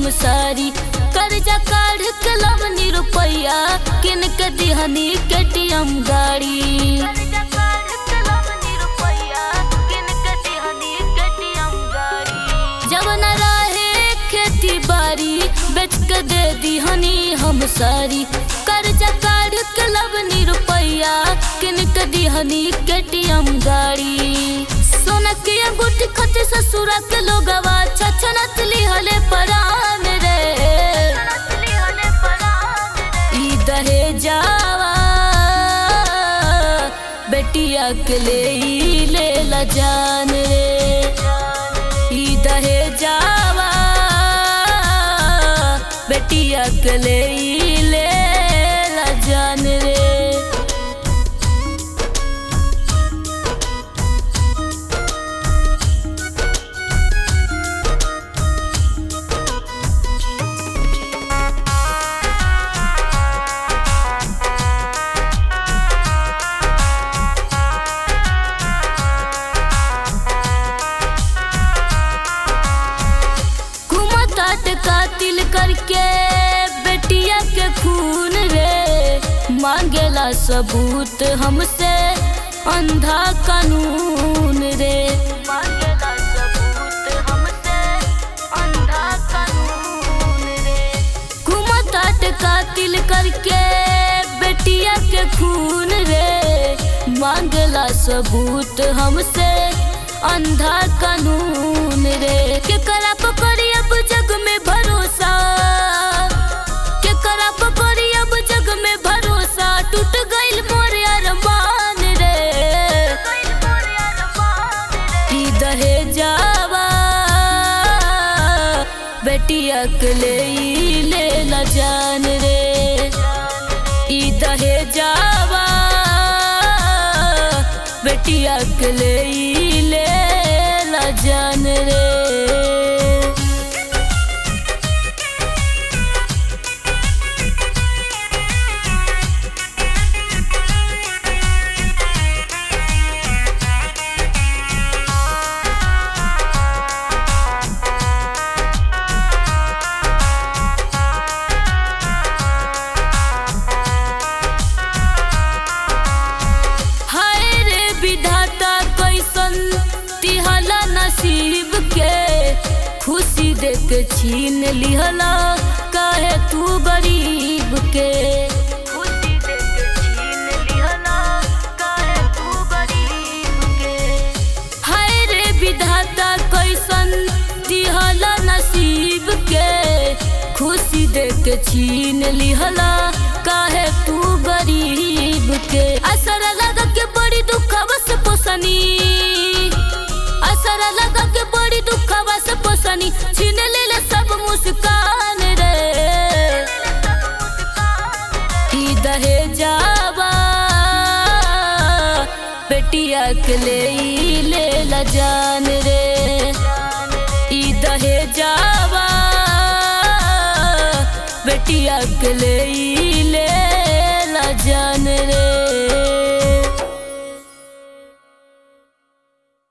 हम सारी कर्जा काढ़ के लवनी रुपैया किन के दिहनी केटीएम गाड़ी जब न रहे खेती बाड़ी बेच के दे दिहनी हम सारी कर्जा काढ़ के लवनी रुपैया किन के दिहनी केटीएम गाड़ी सोना के अंगूठी खते ससुरा के लोगवा छछनत लिहले परान रे ई दहेजावा बेटिया के ले ई ले ला जान रे ई दहेजावा बेटिया के ले ई ले ला जान रे घुमतात कातिल करके बेटिया के खून रे मांगेला सबूत हमसे अंधा कानून रे मांगेला सबूत हमसे अंधा कानून रे घुमतात कातिल करके बेटिया के खून रे मांगला सबूत हमसे अंधा कानून रे केकरा पकड़ी अब जग में भरोसा केकरा पकड़ी अब जग में भरोसा टूट गइल मोर अरमान रे ई दहेजावा बेटिया के ले ई ले ला जान रे ई दहेजावा बेटिया के ले ई ले ला जान रे हाय रे विधाता कैसन तिहला नसीब के खुशी देख छीन लिहला काहे तू गरीब के खुशी देख छीन लिहला काहे तू गरीब के हाय रे विधाता कैसन दिहला नसीब के खुशी देख छीन लिहला काहे तू गरीब के असर लगा के बड़ी दुखवा से पोसनी असर लगा के बड़ी दुखवा से पोसनी छीन ले सब मुस्कान रे ई दहेजावा बेटिया के ले ई ले ला जान रे ई दहेजावा बेटिया के ले ई ले